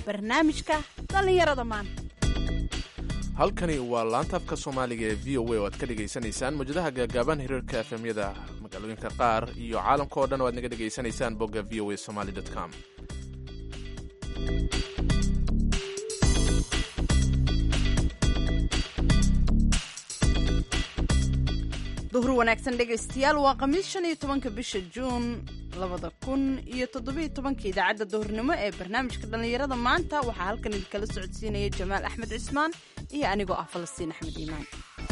barnaamijka dhallinyarada maanta halkani waa laanta afka soomaaliga ee v o a oo aad ka dhegaysanaysaan mawjadaha gaagaaban hiriirka efemyada magaalooyinka qaar iyo caalamka oo dhan oo aad naga dhegaysanaysaan bogga v o a somaly com duhur wanaagsan dhegaystayaal waa khamiis shan iyo tobanka bisha juun labada kun iyo toddobiyo tobanka idaacadda duhurnimo ee barnaamijka dhallinyarada maanta waxaa halkan idinkala socodsiinaya jamaal axmed cismaan iyo anigoo ah falastiin axmed iimaan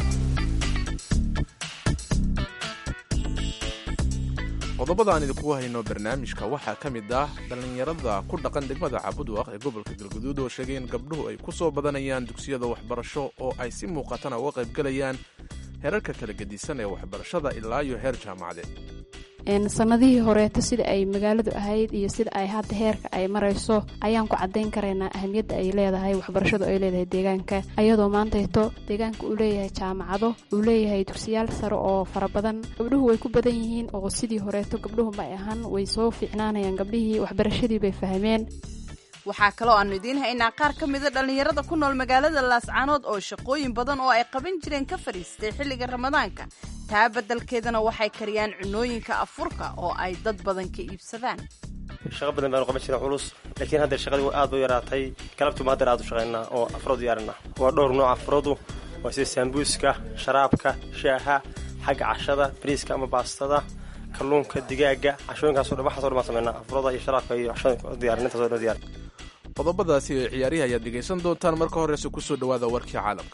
qodobada aan idinku hayno barnaamijka waxaa ka mid ah dhallinyarada ku dhaqan degmada cabudwaq ee gobolka galguduud oo sheegay in gabdhuhu ay ku soo badanayaan dugsiyada waxbarasho oo ay si muuqatana uga qaybgelayaan heerarka kala gedisan ee waxbarashada ilaa iyo heer jaamacadeed sanadihii horeeto sida ay magaaladu ahayd iyo sida ay hadda heerka ay marayso ayaan ku cadayn karaynaa ahamiyadda ay leedahay waxbarashadu ay leedahay deegaanka ayadoo maantayto deegaanka uu leeyahay jaamacado uu leeyahay dugsiyaal sare oo fara badan gabdhuhu way ku badan yihiin oo sidii horeeto gabdhuhu ma ahan way soo fiicnaanayaan gabdhihii waxbarashadii bay fahmeen waxaa kaloo aanu idiin haynaa qaar ka mida dhallinyarada ku nool magaalada laascaanood oo shaqooyin badan oo ay qaban jireen ka fadhiistay xilliga ramadaanka taa beddelkeedana waxay kariyaan cunooyinka afurka oo ay dad badan ka iibsadaan shaqo badan baanu qaban jiray culus laakiin hadda shaqadii aad bay yaraatay galabtuuma haddeer aad u shaqaynaa oo afrood diyaarina waa dhowr nooc afroodu waa sida saambuuska sharaabka shaaha xagga cashada bariiska ama baastada kalluunka digaaga cashooyinkaasoo dhan waxaasoo dhan baan sameynaa afrooda iyo sharaabka iyo cashada diyaarinintaaso dhan diyaar qodobadaasi ee ciyaarihi ayaad dhegaysan doontaan marka horeyse ku soo dhowaada warkii caalamka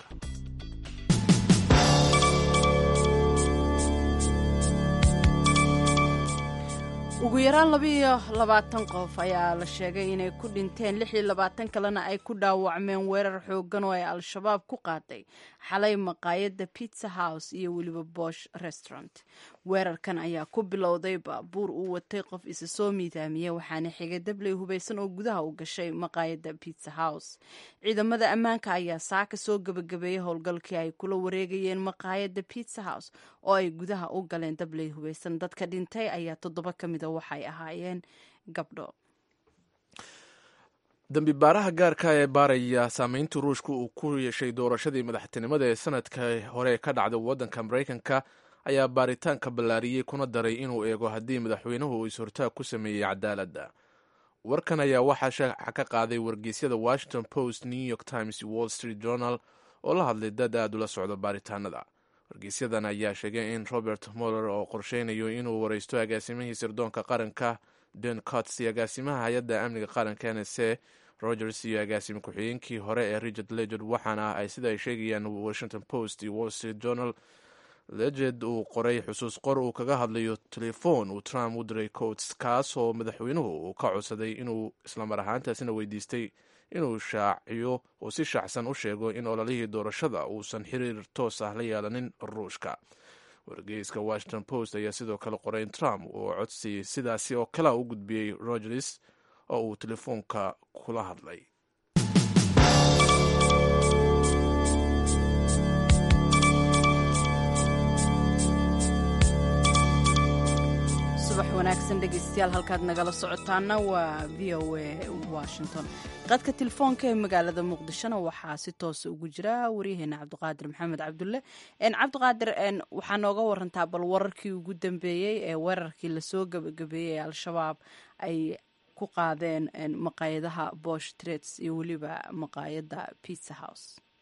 ugu yaraan labiiyo labaatan qof ayaa la sheegay inay ku dhinteen lix iyo labaatan kalena ay ku dhaawacmeen weerar xoogan oo ay al-shabaab ku qaaday xalay maqaayadda pizza house iyo weliba bosh restaurant weerarkan ayaa ku bilowday baabuur uu watay qof isa soo miidaamiyey waxaana xigay dabley hubaysan oo gudaha u gashay maqaayadda pizza house ciidamada ammaanka ayaa saaka soo gebagabeeyey howlgalkii ay kula wareegayeen maqaayadda pizza house oo ay gudaha u galeen dabley hubaysan dadka dhintay ayaa toddoba ka mida waxay ahaayeen gabdho dambi baaraha gaarka ee baaraya saameyntii ruushka uu ku yeeshay doorashadii madaxtinimada ee sanadka hore ka dhacday waddanka maraykanka ayaa baaritaanka ballaariyey kuna daray inuu eego haddii madaxweynuhu uu is-hortaag ku sameeyey cadaaladda warkan ayaa waxaa shaaca ka qaaday wargeysyada washington post new york times iyo wall street journal oo la hadlay dad aad ula socdo baaritaanada wargeysyadan ayaa sheegay in robert moller oo qorsheynayo inuu wareysto agaasimihii sirdoonka qaranka den cots iyo agaasimaha hay-adda amniga qaranka n s a rogers iyo agaasime ku-xigeenkii hore ee richard leged waxaana ay sida ay sheegayaan washington post iyo wall street journal leged uu qoray xusuus qor uu kaga hadlayo telefoon uu trump u diray coats kaasoo madaxweynuhu uu ka codsaday inuu islamar ahaantaasina weydiistay inuu shaaciyo oo si shaacsan u sheego in ololihii doorashada uusan xiriir toos ah la yeelanin ruushka wargeyska washington post ayaa sidoo kale qoray in trump uu codsi sidaasi oo kale u gudbiyey rogers oo uu telefoonka kula hadlay subax wanaagsan dhegaystayaal halkaad nagala socotaana waa v o a washington qadka telefoonka ee magaalada muqdishona waxaa si toosa ugu jira waryaheena cabdiqaadir maxamed cabdulle cabdiqaadir waxaa nooga warantaa bal wararkii ugu dambeeyey ee weerarkii lasoo gabagabeeyey ee al-shabaab ay ku qaadeen maqaayadaha bosh trades iyo weliba maqaayadda pizza house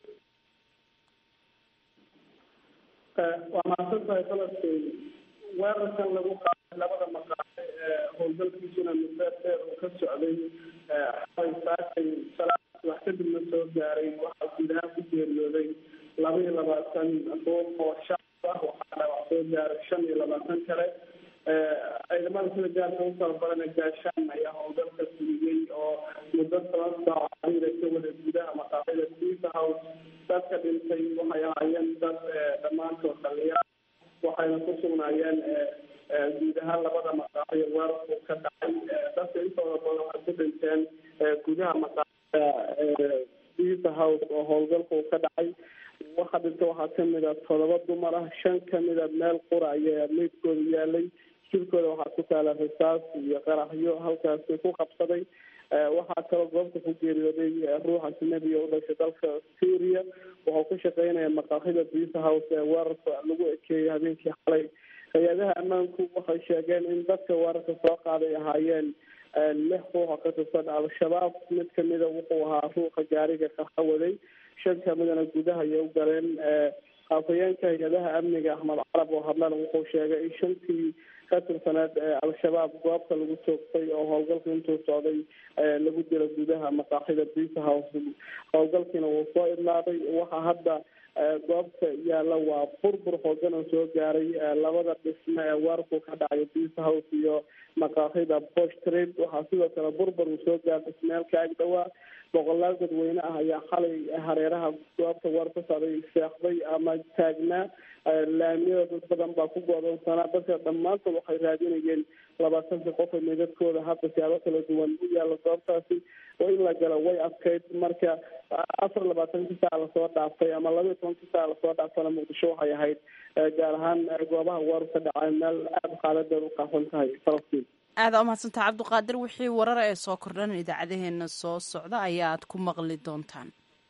waa mahadsantahay falastiin weerarkan lagu qaaday labada maqaale ee howlgalkiisuna muddo dheer uu ka socday xalay saakay salaad wax kadibna soo gaaray waxaa guud ahaan ku geeriyooday laba iyo labaatan ruux oo shacab ah waxaana wax soo gaaray shan iyo labaatan kale ciidamada sida gaarka u tababarana gaashaan ayaa howlgalka fuliyey oo muddo toban saac xariira ka wada gudaha maqaayada pizza house dadka dhintay waxay ahaayeen dad dhammaantood dhalinyaro waxayna ku sugnaayeen guud ahaan labada maqaaxiyo weerarku ka dhacay dadka intooda badan waxay ku dhinteen gudaha maqaaxida pizza house oo howlgalku ka dhacay waxa dhinta waxaa kamid a todoba dumar ah shan kamid a meel qura ayaa meydkooda yaalay jirkooda waxaa ku taala rasaas iyo qaraxyo halkaasi ku qabsaday waxaa kaloo goobta ku geeriyooday ruux ajnabiya u dhashay dalka syria wuxuu ku shaqeynaya maqaaxida bisa house ee weerarka lagu ekeeyay habeenkii xalay hay-adaha ammaanku waxay sheegeen in dadka weerarka soo qaaday ahaayeen lix ruuxa ka tirsan al-shabaab mid kamida wuxuu ahaa ruuxa gaariga qaxa waday shan kamidana gudaha ayay u galeen afhayeenka hay-adaha amniga axmed carab oo hadlana wuxuu sheegay in shantii ka tirsaneed al-shabaab goobta lagu toogtay oo howlgalka intuu socday lagu dilo gudaha maqaaxida bisa house howlgalkiina wuu soo idlaaday waxaa hadda goobta yaalla waa burbur xoogan oo soo gaaray labada dhisme ee weerarku ka dhacay bisa house iyo maqaaxida bosh trade waxaa sidoo kale burbur uu soo gaaray dhismeelka ag dhawaa boqolaal dadweyne ah ayaa xalay hareeraha goobta weer ka socday seexday ama taagnaa laamiyada dad badan baa ku go-doonsanaa dadka dhammaantood waxay raadinayeen labaatanka qof ee meedadkooda hadda siyaabo kala duwan u yaalla goobtaasi oo in la galo way adkayd marka afar labaatanka saa lasoo dhaaftay ama laba iyo tobanka saa lasoo dhaaftana muqdisho waxay ahayd gaar ahaan goobaha weeru ka dhacay meel aada xaaladeed u qaafan tahay falastiin aada umahadsantaha cabdiqaadir wixii warar ee soo kordhan idaacadaheena soo socda ayaa aad ku maqli doontaan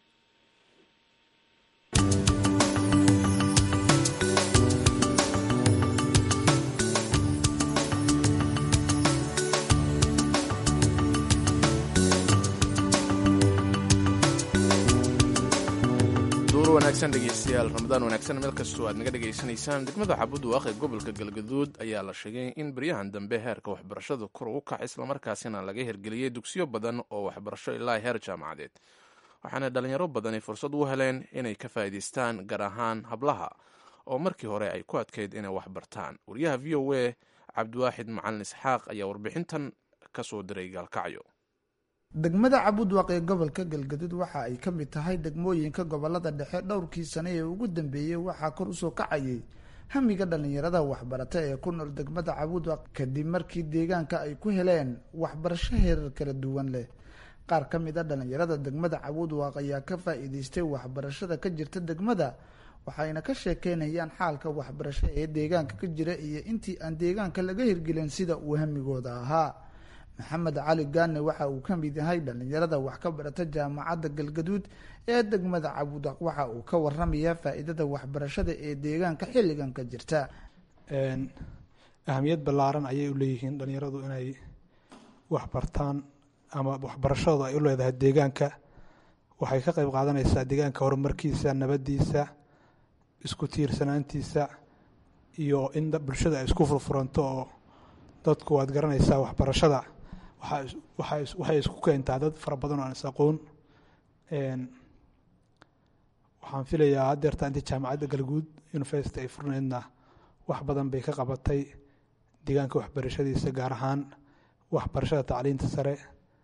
duur wanaagsan dhegeystayaal ramadaan wanaagsan meel kastoo aad naga dhegaysanaysaan degmada xabudwaaq ee gobolka galgaduud ayaa la sheegay in beryahan dambe heerka waxbarashada kor ugu kac islamarkaasina laga hirgeliyey dugsiyo badan oo waxbarasho ilaa heer jaamacadeed waxaana dhalinyaro badani fursad u heleen inay ka faa'iidaystaan gaar ahaan hablaha oo markii hore ay ku adkayd inay wax bartaan wariyaha v o a cabdiwaaxid macalin isxaaq ayaa warbixintan ka soo diray gaalkacyo degmada cabudwaq ee gobolka galgaduud waxa ay ka mid tahay degmooyinka gobolada dhexe dhowrkii sane ee ugu dambeeyey waxaa kor usoo kacayay hamiga dhallinyarada waxbarata ee ku nool degmada cabudwaq kadib markii deegaanka ay ku heleen waxbarasho heerar kala duwan leh qaar ka mid a dhallinyarada degmada cabudwaq ayaa ka faa-iideystay waxbarashada ka jirta degmada waxayna ka sheekeynayaan xaalka waxbarasho ee deegaanka ka jira iyo intii aan deegaanka laga hirgelin sida uu hamigooda ahaa maxamed cali gaane waxa uu ka mid yahay dhallinyarada wax ka barata jaamacadda galgaduud ee degmada cabudaq waxa uu ka waramayaa faa-iidada waxbarashada ee deegaanka xilligan ka jirta ahamiyad ballaaran ayay u leeyihiin dhallinyaradu inay waxbartaan ama waxbarashadooda ay u leedahay deegaanka waxay ka qeyb qaadanaysaa deegaanka horumarkiisa nabadiisa isku tiirsanaantiisa iyo in bulshada ay isku furfuranto oo dadku waad garanaysaa waxbarashada waxay isku keentaa dad fara badan oo aan is aqoon waxaan filayaa haddeerta intii jaamacadda galguud university ay furnaydna wax badan bay ka qabatay deegaanka waxbarashadiisa gaar ahaan waxbarashada tacliinta sare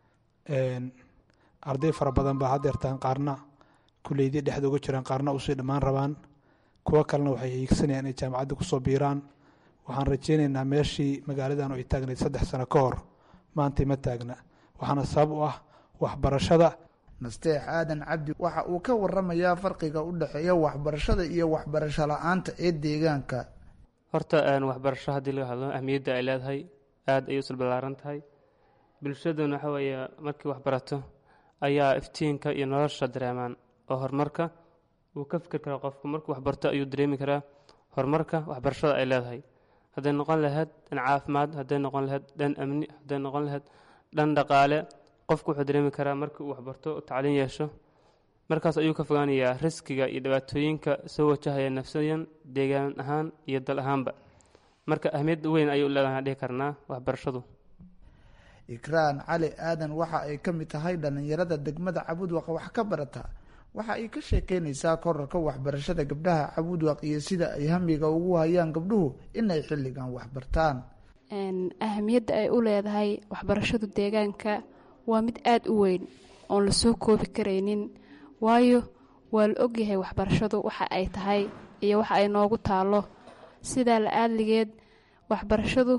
arday fara badan baa haddeertaan qaarna kuleydii dhexda uga jiraan qaarna usii dhammaan rabaan kuwo kalena waxay hiigsanayaan inay jaamacadda kusoo biiraan waxaan rajeyneynaa meeshii magaaladan ay taagnayd saddex sano ka hor maantay ma taagna waxaana sabab u ah waxbarashada nasteex aadan cabdi waxa uu ka waramayaa farqiga u dhexeeya waxbarashada iyo waxbarasho la-aanta ee deegaanka horta waxbarasho haddii laga hadlo ahmiyadda ay leedahay aada ayay usul ballaaran tahay bulshaduna waxa weeye markii waxbarato ayaa iftiinka iyo nolosha dareemaan oo horumarka uu ka fikir karaa qofku markuu waxbarto ayuu dareemi karaa horumarka waxbarashada ay leedahay hadday noqon lahayd dhan caafimaad hadday noqon lahayd dhan amni hadday noqon lahayd dhan dhaqaale qofku wuxuu dareemi karaa markii uu waxbarto tacliin yeesho markaas ayuu ka fogaanayaa riskiga iyo dhibaatooyinka soo wajahaya nafsayan deegaan ahaan iyo dal ahaanba marka ahmiyad weyn ayay u leedahay dhihi karnaa waxbarashadu ikraan cali aadan waxa ay ka mid tahay dhallinyarada degmada cabudwaq wax ka barata waxa ay ka sheekeynaysaa korarka waxbarashada gabdhaha cabudwaq iyo sida ay hamiga ugu hayaan gabdhuhu inay xilligan waxbartaan ahamiyadda ay u leedahay waxbarashadu deegaanka waa mid aada u weyn oon lasoo koobi karaynin waayo waa la ogyahay waxbarashadu waxa ay tahay iyo waxa ay noogu taalo sidaa la aadligeed waxbarashadu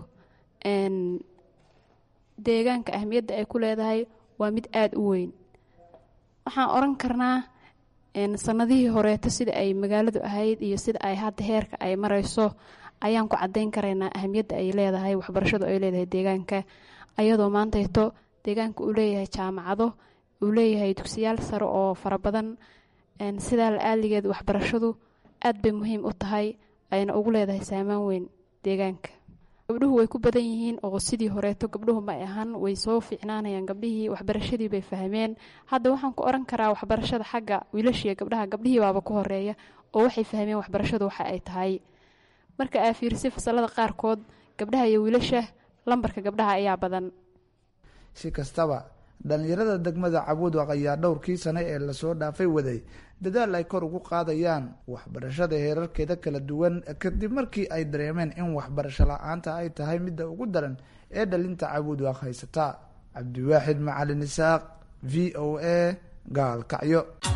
deegaanka ahmiyadda ay ku leedahay waa mid aada u weyn waxaan oran karnaa sanadihii horeeto sida ay magaaladu ahayd iyo sida ay hadda heerka ay marayso ayaan ku cadeyn karaynaa ahamiyadda ay leedahay waxbarashadu ay leedahay deegaanka ayadoo maantayto deegaanka uu leeyahay jaamacado uu leeyahay dugsiyaal sare oo fara badan sidaa la-aaligeed waxbarashadu aad bay muhiim u tahay ayna ugu leedahay saamaan weyn deegaanka gabdhuhu way ku badan yihiin oo sidii horeeto gabdhuhu ma ahan way soo fiicnaanayaan gabdhihii waxbarashadii bay fahmeen hadda waxaan ku oran karaa waxbarashada xagga wiilashiiyo gabdhaha gabdhihii baaba ku horeeya oo waxay fahmeen waxbarashadu waxa ay tahay marka aa fiirisay fasalada qaarkood gabdhaha iyo wiilasha lambarka gabdhaha ayaa badan si kastaba dhalinyarada degmada cabuudwaq ayaa dhowrkii sane ee lasoo dhaafay waday dadaal ay kor ugu qaadayaan waxbarashada heerarkeeda kala duwan kadib markii ay dareemeen in waxbarasho la-aanta ay tahay midda ugu daran ee dhalinta cabuudwaq haysata cabdiwaaxid macalin isaaq v o a gaalkacyo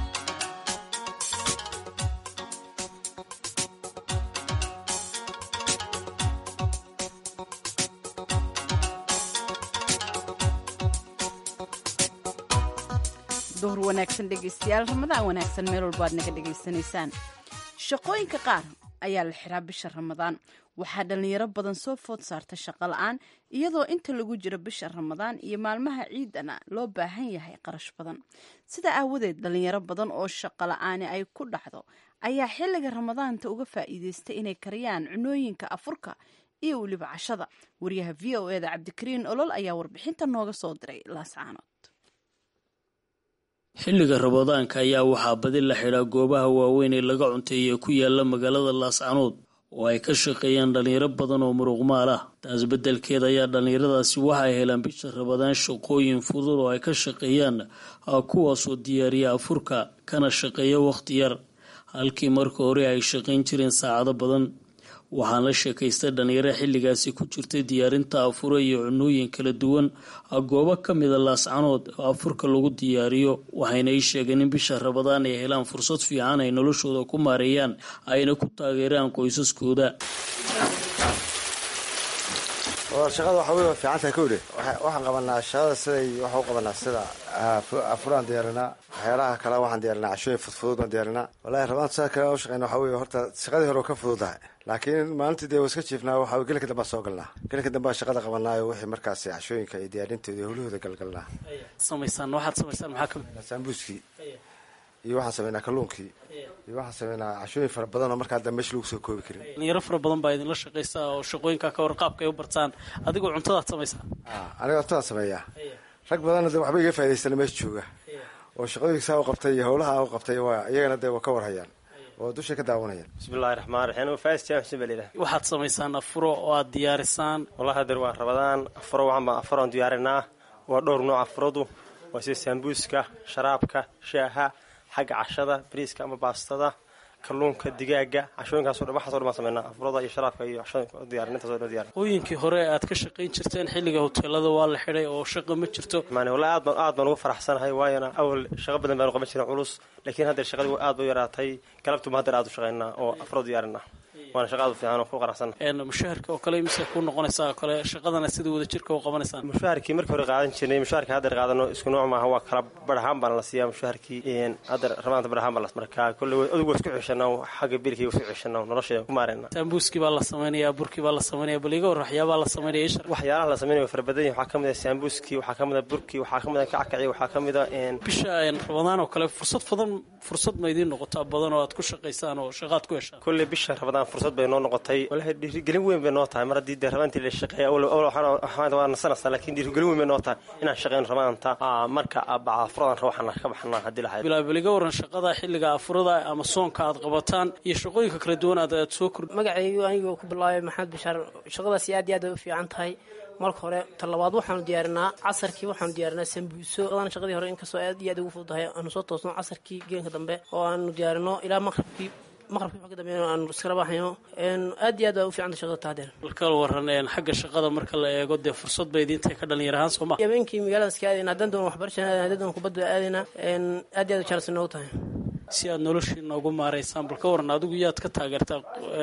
duhur wanaagsan dhegeystayaal ramadaan wanaagsan meel walba aad naga dhegaysanaysaan shaqooyinka qaar ayaa la xiraa bisha ramadaan waxaa dhalinyaro badan soo food saarta shaqo la-aan iyadoo inta lagu jiro bisha ramadaan iyo maalmaha ciidana loo baahan yahay qarash badan sida aawadeed dhalinyaro badan oo shaqo la-aani ay ku dhacdo ayaa xilliga ramadaanta uga faa'iideystay inay kariyaan cunooyinka afurka iyo weliba cashada wariyaha v o eda cabdikariin olol ayaa warbixinta nooga soo diray laascaanood xilliga ramadaanka ayaa waxaa badi la xidhaa goobaha waaweyn ee laga cunteeye ku yaala magaalada laascanood oo ay ka shaqeeyaan dhalinyaro badan oo muruqmaal ah taas beddelkeeda ayaa dhallinyaradaasi waxay helaan bisha ramadaan shaqooyin fudud oo ay ka shaqeeyaan kuwaasoo diyaariya afurka kana shaqeeya wakhti yar halkii marka hore ay shaqayn jireen saacado badan waxaan la sheekaystay dhalinyaro xilligaasi ku jirtay diyaarinta afure iyo cunooyin kala duwan goobo ka mida laascanood oo afurka lagu diyaariyo waxayna ii sheegeen in bisha rabadaan ay helaan fursad fiican ay noloshooda ku maareeyaan ayna ku taageeraan qoysaskooda shaqada waxa wey fiicantahay kowdhe waxaan qabanaa shaqada siday waxa u qabanaa sida afuraan diyaarinaa waxyaalaha kale waxaan diyaarinaa cashooyin fudfudud baan diyaarinaa wallahi rabaan saa kale u shaqeyna waxa wey horta shaqadii hore ka fududahay laakiin maalintii dee iska jiifnaa waxa gelinka dambaa soo galnaa gelinka dambaa shaqada qabanaayo wixii markaasi cashooyinka iyo diyaarintooda iyo howlahooda galgalnaa samaysaan waxaad samaysaan maxaa kamid saambuuskii iyo waxaan sameynaa kalluunkii iyo waxaan sameynaa cashooyin fara badan oo markaa dambe meesha lagu soo koobi karin dhalinyaro fara badan baa idinla shaqaysa oo shaqooyinka ka warqaabka ay u bartaan adigoo cuntadaad samaysaa aniga cuntadaan sameeyaa rag badanna de waxba iga faa'idaystana meesha jooga oo shaqooyinka saa u qabtay iyo howlaha u qabtay iyagana dee waa ka warhayaan oo dushay ka daawanayaan bismillahi raxmaan raxiim faas jaamac xuseen baa layidhaha waxaad samaysaan afuro oo aad diyaarisaan wallahi hadeer waan rabadaan afuro waxaan baan afuroon diyaarinaa waa dhowr nooc afuradu waa sida saambuuska sharaabka shaaha xagga cashada bariiska ama baastada kalluunka digaaga cashooyinkaaso dhan waxaso dhan baan sameynaa afurada iyo sharaabka iyo cashooyinka diyaarintaasoo dhan diyaarin qooyinkii hore aad ka shaqayn jirteen xilliga hoteelada waa la xidhay oo shaqa ma jirto maani wallahi aad baan aad baan ugu faraxsanahay waayana awal shaqo badan baanu qaban jirin culus laakiin haddeer shaqadii aad bay u yaraatay galabtuba haddeer aad u shaqaynaa oo afuro diyaarinaa waana shaqa aad u fiican oo ku qanacsan mushaharka oo kale mise ku noqonaysaa oo kale shaqadana sida wada jirka u qabanaysaan mushaharkii markii hore qaadan jirnay mushaharka haddeer qaadano isku nooc maaha waa kala badhahaan baana la siiyaa mushaharkii haddeer ramaanta badhahaan baa la markaa kolley adigu waa isku ceshanaa xagga bilkii waa isku ceshanaa nolosheeda ku maarayna saambuuskii baa la samaynayaa burkii baa la samaynaya bal iga war waxyaabaa la samaynaya ishar waxyaalaha la samaynayo fara badan yahay waxaa ka mid ah saambuuskii waxaa ka mid ah burkii waxaa ka mid ah kackaci waxaa ka mid ah bisha rabadaan oo kale fursad badan fursad ma idiin noqotaa badan oo aad ku shaqaysaan oo shaqaad ku heshaan kolley bisha rabadaan fursad bay noo noqotay walahi dhiirigelin weyn bay noo tahay mar haddii dee rabaantii la shaqeeya waa nasanaysaa laakiin dhiirigelin weyn bay noo tahay inaan shaqeyno rabaanta marka baca afuradan rawaxana ka baxnaa haddii lahayd bilaabal iga waran shaqada xilliga afurada ama soonka aad qabataan iyo shaqooyinka kala duwan aad aad soo kordhi magacaygu anigoo ku bilaabay maxamed bashaar shaqadaasi aad iyo aad bay u fiican tahay marka hore talabaad waxaanu diyaarinaa casarkii waxaanu diyaarinaa sambuuso adana shaqadii hore inkastoo aad iyo aad ugu fududahay aanu soo toosno casarkii geenka dambe oo aanu diyaarino ilaa maqrabkii maqrabkii wax ka dambeeyna aanu iskala baxayno aad iyo aad baa u fiicanta shaqada tahadeer balkal waran xagga shaqada marka la eego dee fursad bay idiintahay ka dhalinyar ahaan sooma habeenkii magaalada iska aadayna haddaan doon waxbarashan aadayna haddaan doon kubadda aadayna aad iyo aad u jaalas noogu tahay si aad noloshiina ugu maaraysaan bal ka waran adigu yaad ka taageertaa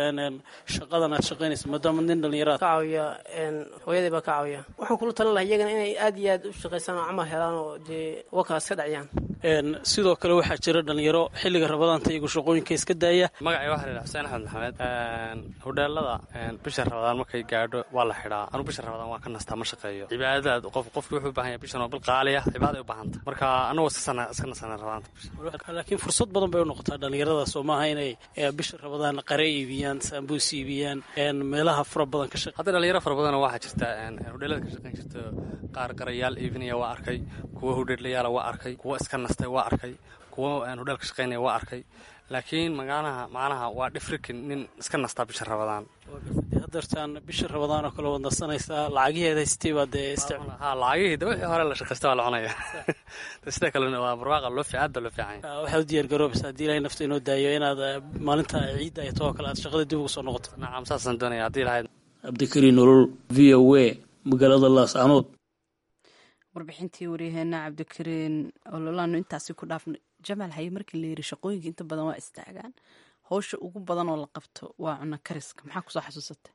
shaqadan aad shaqaynaysa maadaama nin dhalinyaraad ka caawiya hooyaday baa ka caawiya waxaan kula talin lahaa iyagana inay aad iyo aad u shaqaysaan oo camal helaan oo dee wakaas ka dhaciyaan sidoo kale waxaa jira dhalinyaro xilliga rabadaanta iyagu shaqooyinka iska daaya magacay waxaa la xuseen axmed maxamed hodheelada bisha rabadaan markay gaadho waa la xidhaa anugu bisha rabadaan waa ka nastaa ma shaqeeyo cibaadadaad qof qofki wuxuu u baahan yahay bishan oo bil qaali ah cibaada ay u baahanta marka anagoo iska sana iska nasana rabadaanta laakiin fursad badan bay u noqotaa dhalinyarada soo maaha inay bisha rabadaan qare iibiyaan saambuus iibiyaan meelaha fara badan ka shaqe hadda dhalinyaro fara badan waxaa jirta hodheelada ka shaqeyn jirta qaar garayaal iibinaya waa arkay kuwa hodheelayaala waa arkay kuwa iska nastay waa arkay kuwa hodheel ka shaqeynaya waa arkay laakiin magaalaha macnaha waa dhifrikin nin iska nastaa bisha rabadaan hadeertaan bisha rabadaan oo kale waad nasanaysaa lacagiheeda haystay baa dee ha lacagihii de wixii hore la shaqaysta waa la cunaya sida kalena waa barwaaqa loo fiican aad baa loo fiican waxaad u diyaar garoobaysa haddii ilahay nafta inoo daayo inaad maalinta ciidda ay too kale aad shaqada dib ugu soo noqoto nacam saasaan doonaya haddii lahayd cabdikariin nolol v o a magaalada laascanood warbixintii waryaheena cabdikariin ololaanu intaasi ku dhaafnay jamaal haye markii la yiri shaqooyinka inta badan waa istaagaan howsha ugu badan oo la qabto waa cunno kariska maxaa kusoo xasuusata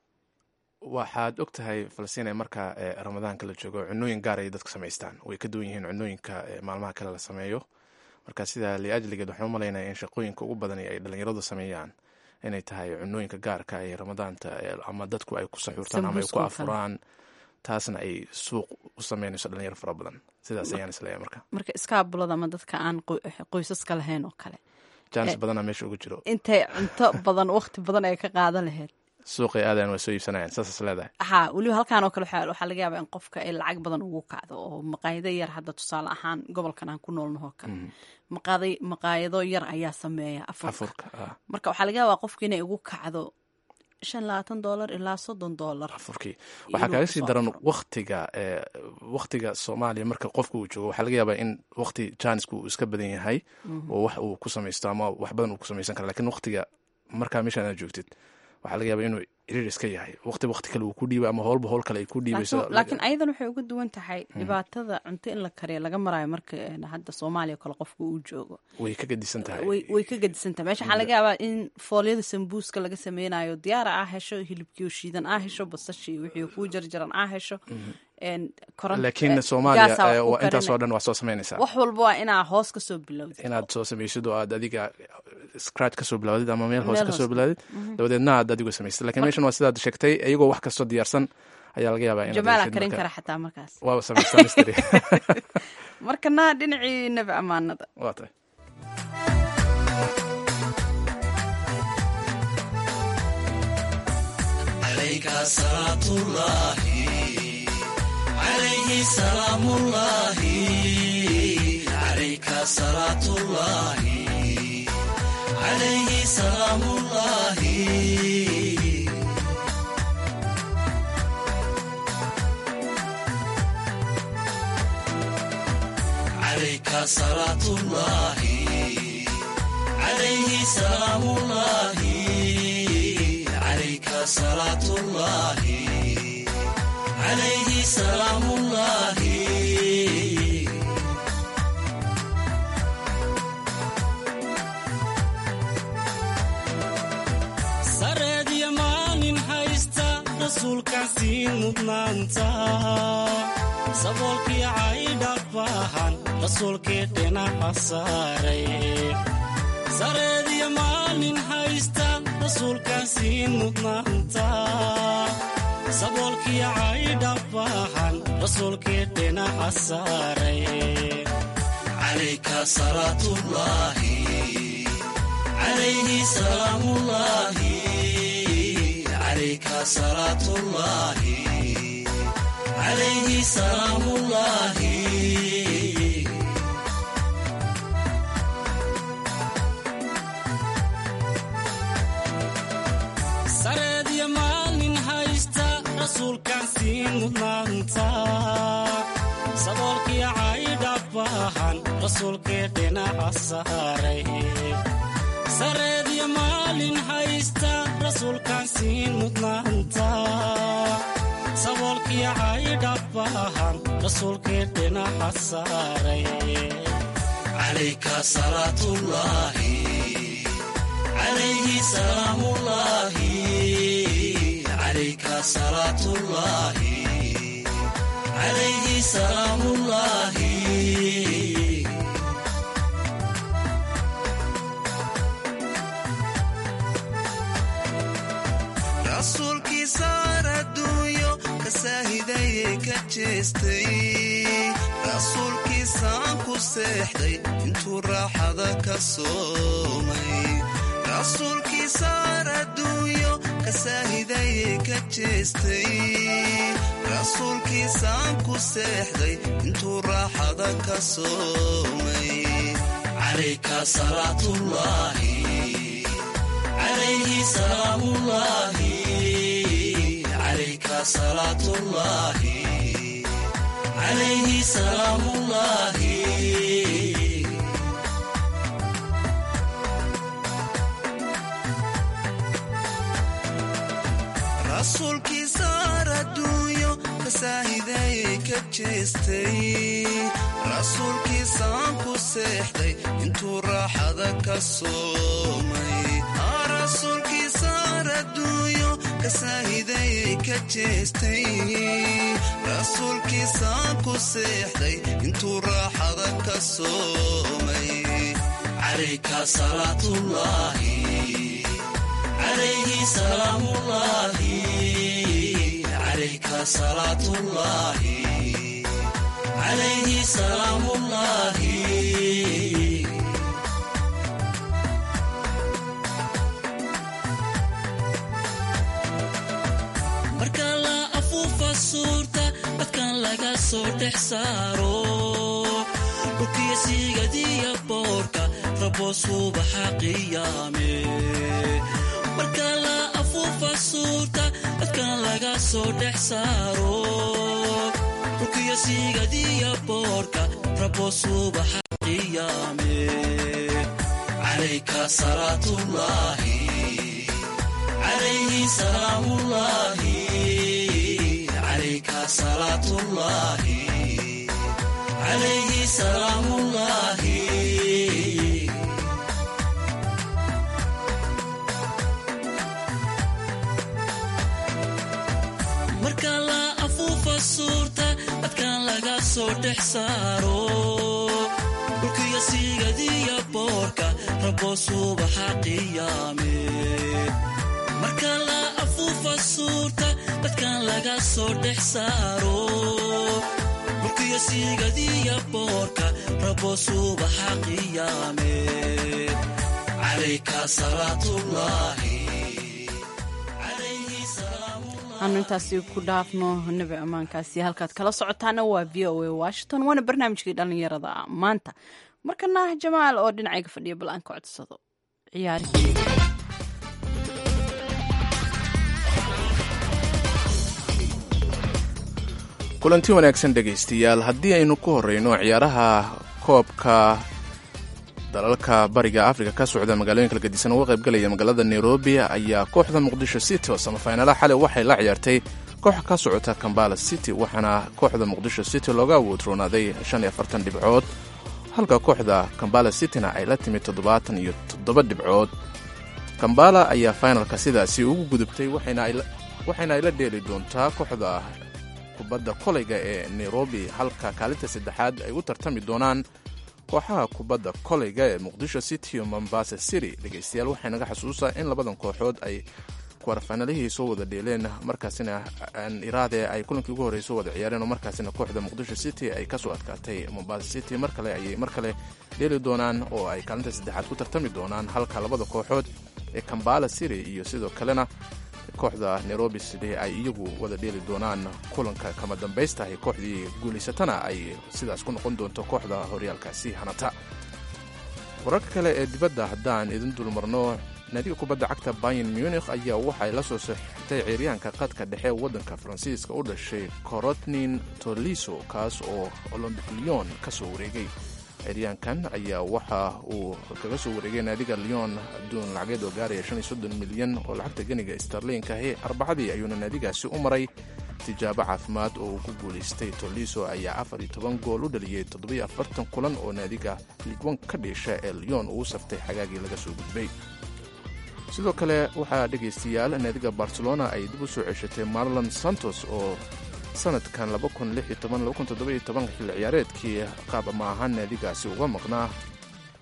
waxaad og tahay falasiina marka ramadaanka la joogo cunooyin gaar ay dadku samaystaan way ka duwan yihiin cunooyinka maalmaha kale la sameeyo marka sidaa liajligeed waxaan u malaynaya in shaqooyinka ugu badan ay dhalinyaradu sameeyaan inay tahay cunooyinka gaarka ee ramadaanta ama dadku ay ku saxuurtaan ama ay ku afuraan taasna ay suuq u sameynayso dhalinyaro fara badan sidaas ayaan isleeyahay marka marka iskaabulada ama dadka aan qoysaska lahayn oo kale jaanis badana meesha ugu jiro intay cunto badan waqti badan ay ka qaadan lahayd suuqay aadayan waa soo iibsanayaan saasas leedahay ha weliba halkaan oo kale waxaa laga yaabaa in qofka ay lacag badan ugu kacdo oo maqaayado yar hadda tusaale ahaan gobolkan aan ku noolnahoo kale maqaayado yar ayaa sameeya afurka marka waxaa laga yaabaa qofka inay ugu kacdo shan labaatan dolar ilaa soddon dolar afurkii waxaa kaaga sii daran waktiga waktiga soomaaliya marka qofka uu joogo waxaa laga yaabaa in wakti jaanisku uu iska badan yahay oo wax uu ku samaysto ama wax badan uu ku samaysan kara lakin waktiga markaa meeshaan aad joogtid waxaa laga yaabaa inuu ciriir iska yahay waqti waqti kale uu ku dhiibay ama howlba howl kale ay ku dhiibayso laakiin ayadan waxay uga duwan tahay dhibaatada cunto in la kariya laga maraayo marka hadda soomaaliya kale qofka uu joogo way ka gadisan tahay way ka gadisan tahay meesha waxaa laga yaabaa in foolyada sambuuska laga sameynayo diyaara aa hesho hilibkiio shiidan aa hesho basashii wixii kuu jarjaran aa hesho laakiin soomaaliya waa intaasoo dhan waa soo samaynaysaa wax walba waa inaa hoos kasoo bilowdid inaad soo samaysid oo aad adiga scratch kasoo bilawdid ama meel hoos kasoo bilawdid dabadeedna aad adigu samaysad lakin meeshan waa sidaad sheegtay iyagoo wax kastoo diyaarsan ayaa laga yaabaa jamaala karin kara xataa markaas waaba samaystaa mistri markana dhinacii nebi amaanada waa tahay عليه سلام الله عليك صلاة الله عليه سلام الله عليك صلاة الله عليه سلام الله عليك صلاة الله عليه سلام الله sareedya maalin haysta rasuulkaasiin mudnaanta saboolkii caydhabbaahan rasuulkii dhinaca saaray sareedya maalin haysta rasuulkaasiin mudnaanta saboolkii caydhabbaahan rasuulkii dhinaca saaray calayka salaatullaahi calayhi salaamullaahi calayka salaatullaahi calayhi salaamullaahi sareedya maalin haysta rasuulkaasiin mudnaanta saboolkii caydhabbaahan rasuulkii dhinaca saaray sareedya maalin haysta rasuulkaasiin mudnaanta saboolkii caydhabbaahan rasuulkii dhinaca saaray calayka salaatullaahi calayhi salaamullaahi calayka salaatullaahi calayhi salaamullaahi rasuulkiisaar adduunyo ka saahidayay ka jeestay rasuulkiisaan ku seexday intuu raaxada ka soomay rasuulkiisaar adduunyo ka saahidayay ka jeestay rasuulkiisaan ku seexday intuu raaxada ka soomay calayka salaatullaahi calayhi salaamullaahi calayka salaatullaahi calayhi salaamullaahi rasuulkiisaar adduunyo ka saahidayay ka jeestay rasuulkiisaan ku seexday intuu raaxada ka soomay rasuulkiisaar adduunyo ka saahidayay ka jeestay rasuulkiisaan ku seexday intuu raaxada ka soomay calayka salaatullaahi calayhi salaamullaahi calayka salaatullaahi calayhi salaamullaahi marka la afuufa suurta dadkan laga soo dhex saaro dhulkiyo siigadiya boorka rabo subaxa qiyaame marka la afuufa suurta dadkan laga soo dhex saaro dhulkiyo siigadiya boorka rabo subaxa qiyaame calayka salaatullaahi calayhi salaamullaahi calayka salaatullaahi calayhi salaamullaahi marka la afuufa suurta dadkan laga soo dhex saaro dhulkiyo siigadiya boorka rabo subaxa qiyaame marka la afuufa suurta dadkan laga soo dhex saaro dhulkiyo siigadiya boorka rabo subaxa qiyaame calayka salaatullaahi aanu intaasi ku dhaafno nabi ammaankaasi halkaad kala socotaana waa v o a washington waana barnaamijkii dhallinyarada maanta markana jamaal oo dhinacayga fadhiya bal aan ka codsado ciyaari kulanti wanaagsan dhegaystayaal haddii aynu ku horeyno ciyaaraha koobka dalalka bariga afrika ka socda magaalooyinka la gadisan uga qaybgalaya magaalada nairobi ayaa kooxda muqdisho city oo samafaynalaha xalay waxay la ciyaartay koox ka socota kambala city waxaana kooxda muqdisho city looga awoodroonaaday shan iyo afartan dhibcood halka kooxda kambala cityna ay la timid toddobaatan iyo toddoba dhibcood kambala ayaa finalka sidaasi ugu gudubtay waxayna ay la dheeli doontaa kooxda kubadda kolayga ee nairobi halka kaalinta saddexaad ay u tartami doonaan kooxaha kubadda kolayga ee muqdisho city iyo mombasa city dhegaystayaal waxay naga xasuusaa in labadan kooxood ay kwarfanalihii soo wada dheeleen markaasina iraade ay kulankii ugu horreysoo wada ciyaareen oo markaasina kooxda muqdisho city ay kasoo adkaatay mombasa city mar kale ayay mar kale dheeli doonaan oo ay kaalinta saddexaad ku tartami doonaan halka labada kooxood ee kambala city iyo sidoo kalena kooxda nairobi city ay iyagu wada dheeli doonaan kulanka kama dambaystahay kooxdii guulaysatana ay sidaas ku noqon doonto kooxda horyaalkaasi hanata wararka kale ee dibadda haddaan idin dulmarno naadiga kubadda cagta bayan munikh ayaa waxay la soo saxiixtay ciiryaanka qadka dhexe waddanka faransiiska u dhashay corotnin toliso kaas oo olombic leon ka soo wareegay ciiryaankan ayaa waxa uu kaga soo wareegay naadiga leon adduun lacageed oo gaaraya milyan oo lacagta geniga starliinkahi arbacadii ayuuna naadigaasi u maray tijaabo caafimaad oo uu ku guulaystay toliso ayaa afar iyo toban gool u dhaliyey toddobiyo afartan kulan oo naadiga ligwan ka dhiisha ee leon uu saftay xagaagii laga soo gudbay sidoo kale waxaa dhegaystayaal naadiga barcelona ay dib u soo ceshatay marlon santos oo sanadkan xilli ciyaareedkii qaab ama ahaan naadigaasi uga maqnaa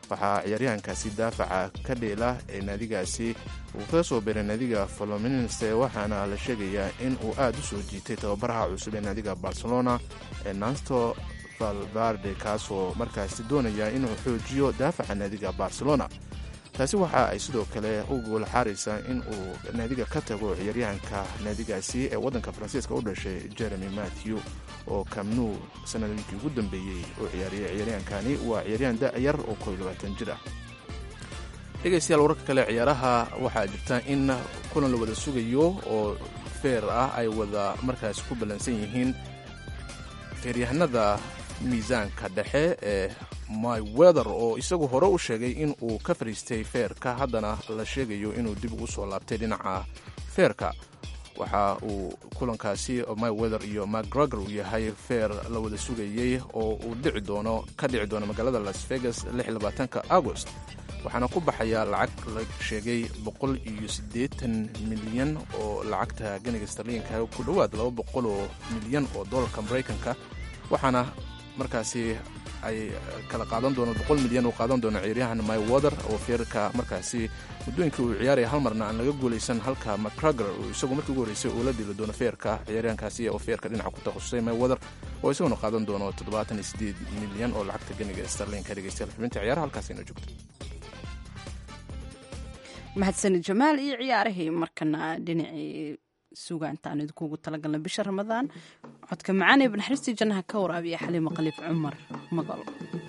waxaa ciyaaryahankaasi daafaca ka dheela ee naadigaasi uu kaga soo biray naadiga folominense waxaana la sheegayaa in uu aad u soo jiitay tababaraha cusub ee naadiga barcelona ee nansto valvarde kaasoo markaasi doonaya inuu xoojiyo daafaca naadiga barcelona taasi waxa ay sidoo kale u gool xaaraysaa in uu naadiga ka tago ciyaaryahanka naadigaasi ee waddanka faransiiska u dhashay jeremy matthew oo kamnu sanadooyinkii ugu dambeeyey oo ciyaariyay ciyaaryahankani waa ciyaaryahan da-yar oo koo iyo labaatan jir ah dhegaystayaal wararka kale ciyaaraha waxaa jirta in kulan la wada sugayo oo feer ah ay wada markaasi ku ballansan yihiin feeryahanada miisaanka dhexe ee my weather oo isagu hore u sheegay in uu ka fariistay feerka haddana la sheegayo inuu dib ugu soo laabtay dhinaca feerka waxa uu kulankaasi my weather iyo macgregor uu yahay feer la wada sugayey oo uu dhici doono ka dhici doono magaalada las vegas ka agost waxaana ku baxaya lacag la sheegay boqol iyo siddeetan milyan oo lacagta ganiga starliinka ku dhowaad laba boqol oo milyan oo dollarka maraykanka waxaana markaasi ay kala qaadan doono boqol milyan uu qaadan doono ciyaaryahan my water oo feerka markaasi muddooyinkii uu ciyaaraya hal marna aan laga guulaysan halka macgregor uu isagu markii ugu horreysay uu la dhili doono feerka ciyaaryahankaasi oo feerka dhinaca ku takhasusay my water oo isaguna qaadan doono toddobaatan iyo siddeed milyan oo lacagta ganiga starlinka dhegeystayaal xubinta ciyaaraha halkaas inoo joogto mahadsanid jamaal iyo ciyaarahii markana dhinacii sugaantaan idinkuugu talagalna bisha ramadaan codka macaan ee banaxariistii jannaha ka waraabiya xaliimo khaliif cumar magol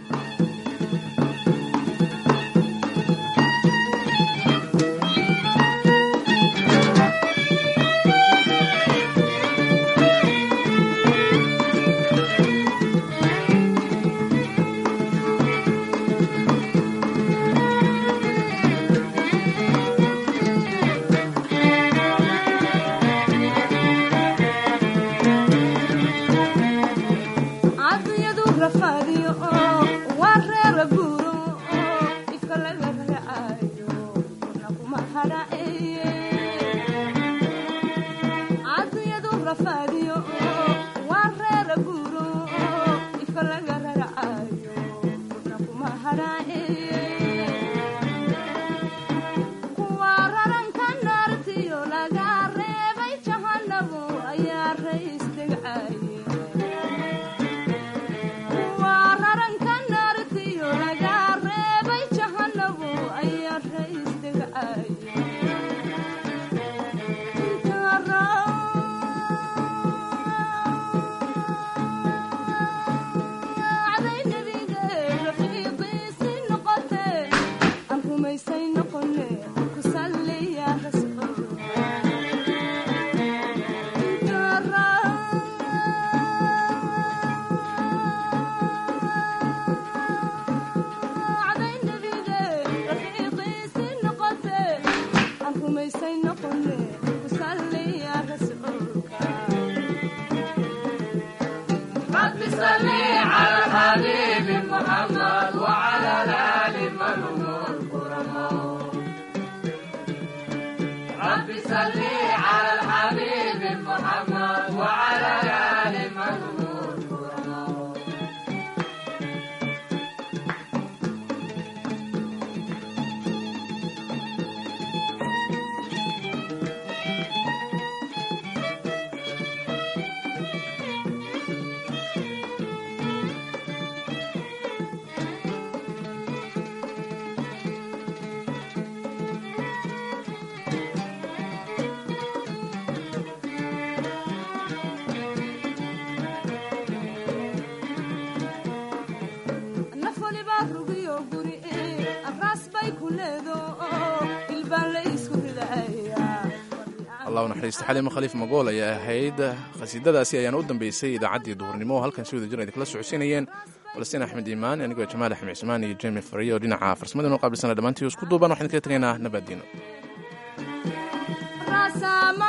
naxariista xaliimo khaliif magool ayaa ahayd khasiidadaasi ayaana u dambeysay idaacaddii duhurnimo oo halkan si wada jir idinkala socodsiinayeen falastiin axmed iimaan anigoo jamaal axmed cismaan iyo jemi fariyo oo dhinaca farsamada inoo qaabilsana dhammaantii isku duuban waxaan kaga tegaynaa nabaddiino